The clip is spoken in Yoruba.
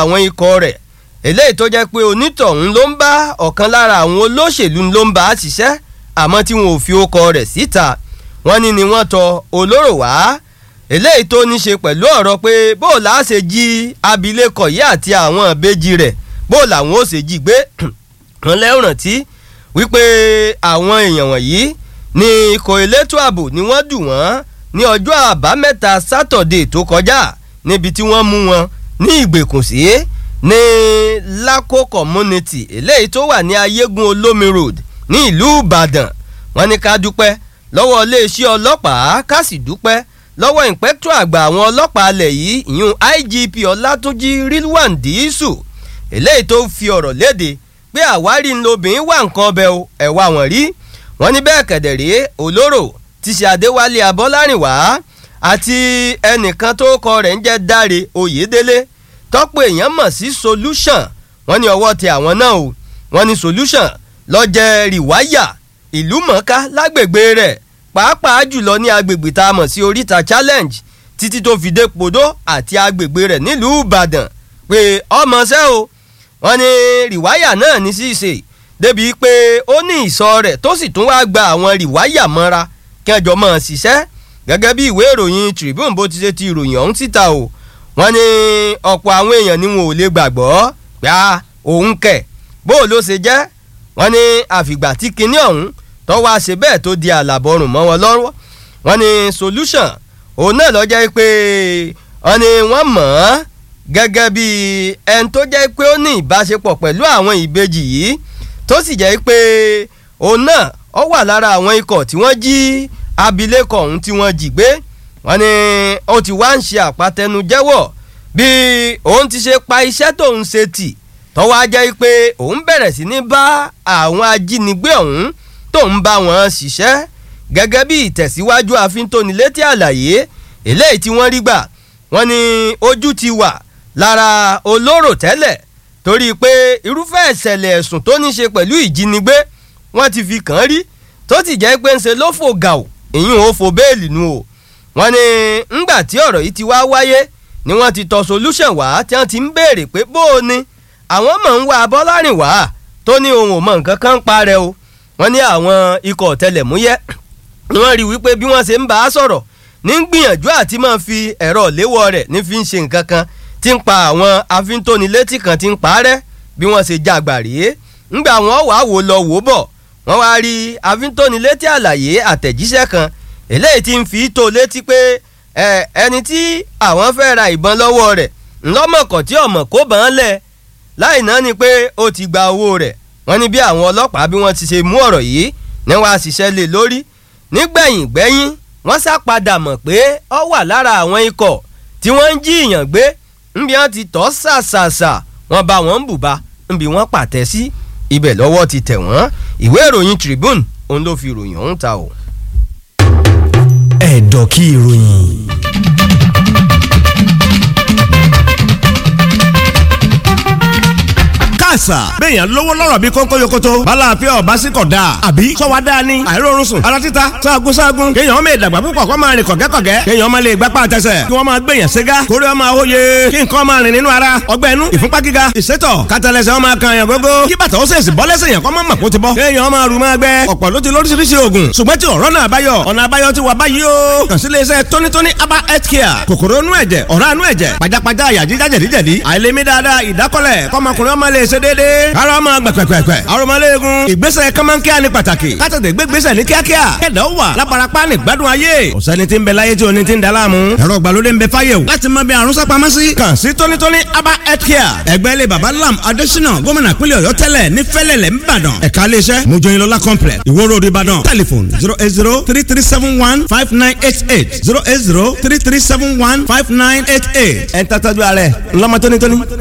àwọn ikọ̀ rẹ̀ eléyìí tó jẹ́ pé onítọ̀hún ló ń bá ọ̀kan lára àwọn olóṣèlú ló ń bá a ṣiṣẹ́ àmọ́ tí wọn ò fi okọ rẹ̀ síta wọ́n ní ni wọ́n tọ olóró wá eléyìí tó ní ṣe pẹ̀lú ọ̀rọ̀ pé bó la ṣe jí abilékọ yìí àti àwọn ìbejì rẹ̀ bó làwọn ó ṣe jí gbé wọn lẹ́rùn rántí wípé àwọn èèyàn wọ̀nyí ní ikọ̀ elétò ààbò ni wọ́n dù wọ́n ní ọjọ́ àbámẹ́ta sátọ̀dé tó kọjá níbi tí wọ́n mú wọn ní ìgbèkùn sí ní Lako community eléyìí tó wà ní ayégun olómi road ní ìlú Ìbàdàn wọ́n ní ká dúpẹ́ lọ́wọ́ iléeṣẹ́ ọlọ́pàá ká sì dúpẹ́ lọ́wọ́ ìpẹ́tọ́ àgbà àwọn ọlọ́pàá alẹ̀ yìí ìyún IGP Ọlátúnjí Rilwan Dísù eléyìí tó fi ọ̀rọ̀ léde pé àwárí ńlọbìnrin wà nǹkan ọbẹ̀ ẹ̀wà wọ̀n rí wọ́n ní bẹ́ẹ̀ kẹ̀dẹ̀rẹ́ olóró ti ṣe Adéwálé Abọ́lárìnwá àti ẹnìkan tó kọ rẹ̀ ń jẹ́ Dáre Oyèdélé tọ́pọ̀ èèyàn mọ̀ sí solution wọ́n ní ọwọ́ tẹ àwọn náà o wọ́n ní solution lọ́jẹ́ rìwáyà ìlú mọ̀ọ́ká lágbègbè rẹ̀ pàápàá jùlọ ní agbègbè tá a mọ̀ sí oríta challenge títí tó fi dé podó àti agbègbè rẹ̀ nílùú Ìbàdàn pé ọmọ ṣẹ́ o wọ́n ní rìwáyà náà ní ṣíṣe débi pé ó ní ìsọ rẹ̀ tó sì tún wá gba àwọn rìwáyà mọ́ra kẹjọ mọ́ ṣiṣẹ́ gẹ́gẹ́ bí ìwé ìròyìn Tribune bó ti ṣe ti ìròyìn ọ̀hún síta o wọ́n ní ọ̀pọ̀ àwọn èèyàn ni wọn ò lè gbàgbọ́ pé a òun kẹ̀ bó ló ṣe jẹ́ wọ́n ní àfìgbà tí kinní ọ̀hún tó wá ṣe bẹ́ẹ̀ tó di àlàbọ̀rùn mọ́ wọn lọ́wọ́ wọ́n ní solution òun náà lọ jẹ́ pé wọ́n ní wọ́n mọ̀ ọ́n gẹ́gẹ́ bí ẹni tó jẹ́ pé ó ní ìbáṣepọ̀ pẹ̀lú àwọn ìbejì yìí tó sì jẹ́ pé òun náà ó wà lára àwọn ikọ̀ tí wọ́n jí abilékọ ọ̀hún tí wọ́n jí gbé wọ́n ní ó ti wá ń ṣe àpatẹnujẹ́wọ̀ bí òun ti ṣe pa iṣẹ́ tóun ṣe tì tọ́wọ́ á jẹ́ pé òun bẹ̀rẹ̀ sí ní bá àwọn ajínigbé ọ̀hún tóun bá wọn ṣiṣẹ́ gẹ́gẹ́ bí ìtẹ̀síwájú àfintónilétí àlàyé eléyìí tí wọ́n rí gbà wọ́n ní ojú ti wà lára olóró tẹ́lẹ̀ torí pé irúfẹ́ ìṣẹ̀lẹ̀ ẹ̀sùn tó ní ṣe pẹ̀lú ìjínigbé wọ́n ti fi kàn án rí tó ti jẹ́ pé ń ṣe ló fò gàù ìyún ò fò béèlì nu o wọ́n ní ńgbà tí ọ̀rọ̀ yìí ti wá wáyé ni wọ́n ti tọ solution wá tí wọ́n ti ń béèrè pé bó o ní àwọn mọ̀ ń wá Bọ́lárìn wá tó ní ohun ò mọ nǹkan kan ń parẹ́ o wọ́n ní àwọn ikọ̀ ọ̀tẹlẹ̀múyẹ́ wọ́n rí wípé bí wọ́n ṣe ń bá a sọ̀rọ̀ ní gbìyànjú àti máa fi ẹ̀rọ léwọ́ rẹ̀ ní fi ń ṣe nǹkan kan tí ń pa àwọn afíntónilétí kan tí ń parẹ́ bí wọ́n ṣe jàgbà rèé ńgbà wọ́n wàá wò lọ wò bọ̀ wọ́n wá rí afíntónilétí àlàyé àtẹ̀jíṣẹ́ kan eléyìí tí ń fi tó létí pé ẹni tí àwọn fẹ́ ra ìbọn lọ́wọ́ rẹ̀ ńlọ́mọ̀kọ̀ tí ọ̀mọ̀ kó bọ́n lẹ̀ láì náà ni pé ó ti gba owó rẹ̀ wọ́n ní bí àwọn ọlọ́pàá bí wọ́n ti ṣe mú ọ̀rọ̀ yìí ní wọ́n á ṣiṣẹ́ lé lórí nígbẹ̀yìn gbẹ́yìn wọ́n sá padà mọ̀ pé ó wà lára àwọn ikọ̀ tí wọ́n ń jí ìyàn gbé nbí wọ́n ti tọ́ ṣàṣàṣà wọ́n bá wọn ń bùbá nbí wọ́n pàtẹ́ sí ibẹ̀ lọ́wọ́ ti tẹ̀ wọ́n ìwé ìròyìn Tribune òun ló fi ìròyìn ọ̀hún ta o. ẹ̀dọ̀ kí ìròyìn. àṣà. béèyàn lówó lọ́rọ̀ bí kónkó yokoto. balàáfíà ọba sí kọ̀ dáa. àbí sọ́wọ́ dáa ni. àìrórun sùn. ara títa sáàgùn sáàgùn. kéèyàn ọmọ ìdàgbà púpọ̀ kó máa rìn kọ̀gẹ́kọ̀gẹ́. kéèyàn ọmọ lè gbapá àtẹsẹ̀. kí wọ́n máa gbèyàn ségá. kórè ọmọ àwòye. kí nǹkan máa rìn nínú ara. ọgbẹ́ inú ìfúnpá gíga. ìsétọ̀ kátàlẹ́sẹ̀ ọmọ kan yàn gógó. kí bàtà ó sèṣì bọ́ lẹ́sẹ̀ yàn kọ́ máa mọ̀ kó ti bọ́. kéèyàn ọmọ àrùn máa gbẹ. ọ̀pọ̀ ló ti lóríṣiríṣi oògùn. ṣùgbọ́n tí ọ̀rọ̀ náà báyọ̀. ọ̀nà àbáyọ ti wà báyìí o. kàn sí iléeṣẹ́ tónítóní aba health care. kòkòrò inú ẹ̀jẹ̀ ọ̀rá inú ẹ̀jẹ̀ pajápajá àyà jíjá jẹ̀díjẹ̀dí. àìlèmí dáadáa ìdákọ́lẹ̀ kọ́mọkùnrin ọmọ lè ṣe déédéé. ara ọmọ gbẹ̀gbẹ̀gbẹ̀. arọmọléegun. ìgbésẹ̀ kọ́mọ́nkíá ni pàtàkì. kátàtẹ̀ gbégbésẹ̀ ní kíákíá. kẹ̀dá ó wà lábarapá ní gbádùn ayé. ọ̀sẹ́ni tí ń bẹ láyé tí o ní ti ń da láàmú. ẹ̀rọ ìgbàlódé ń bẹ fáyé o. láti mọ bí àrùn sápamọ́ sí. kàn sí tónítóní aba health care. ẹgbẹ́ ilé baba lam adésínà gómìnà pínlẹ̀ ọ̀yọ́ tẹ́lẹ̀ ní fẹ́lẹ̀lẹ̀ ńbàdàn. ẹ̀ka iléeṣẹ́ mojoyinlola complex ìwó road ìbàdàn. telephone zero eight zero three three seven one five nine eight eight zero eight zero three three seven one five nine eight eight. ẹ̀ ń tàtàjú alẹ́ ńlọ́mọ tónítóní.